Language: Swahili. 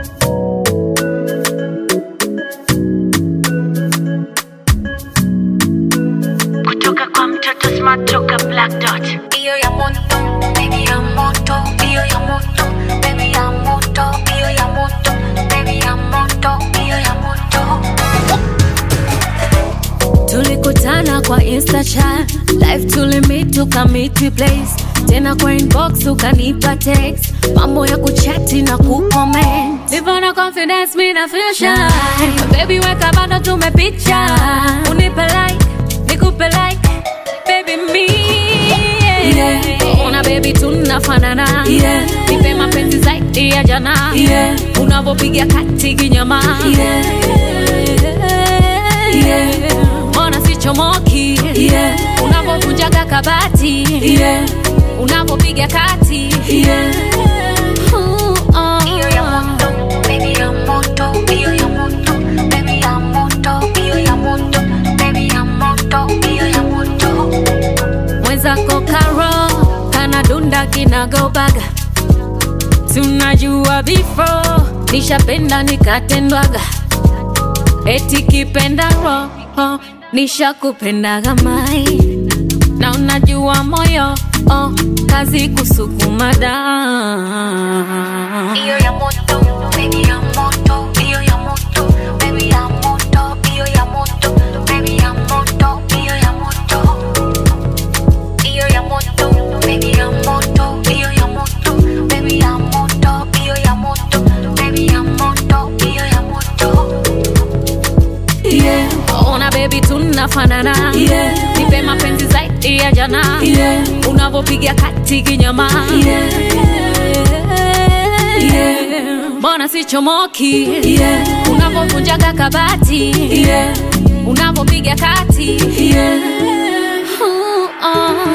kutoka kwa mtoto smart toka black dot Iyo ya moto, baby ya moto, iyo ya moto, baby ya moto, iyo ya moto, baby ya moto, iyo ya moto. tulikutana kwa insta chat live tulimit tukamiti place tena kwa inbox ukanipa text mambo ya kuchati na kucomment Nivona confidence mi na feel shy baby weka bado tumepicha unipe like nikupe like baby me yeah. ona baby tunafanana yeah. nipe mapenzi zaidi ya jana yeah. unavyopiga kati kinyama yeah. yeah. mbona sichomoki yeah. unavyovunjaga kabati yeah. unavyopiga kati yeah. Ooh, oh. Iyo ya moto, baby ya moto, iyo ya moto, baby ya moto, iyo ya moto, baby ya moto, iyo ya moto. mwenzako karo kanadunda kinagobaga tunajua before nishapenda nikatendwaga eti kipenda roho nishakupendaga mai na unajua moyo oh, kazi kusukuma da Iyo ya moto, baby ya moto, iyo ya moto, baby ya moto, iyo ya moto, baby ya moto, iyo ya moto. Iyo ya moto, baby ya moto, iyo ya moto, baby ya moto, iyo ya moto, baby ya moto, iyo ya moto. yeah. ona bebi tunafanana yeah. nipe mapenzi zaidi ya jana yeah. unavyopiga kati kinyama yeah. yeah. mbona sichomoki yeah. unavyovunjaga kabati yeah. unavyopiga kati yeah. Ooh, oh.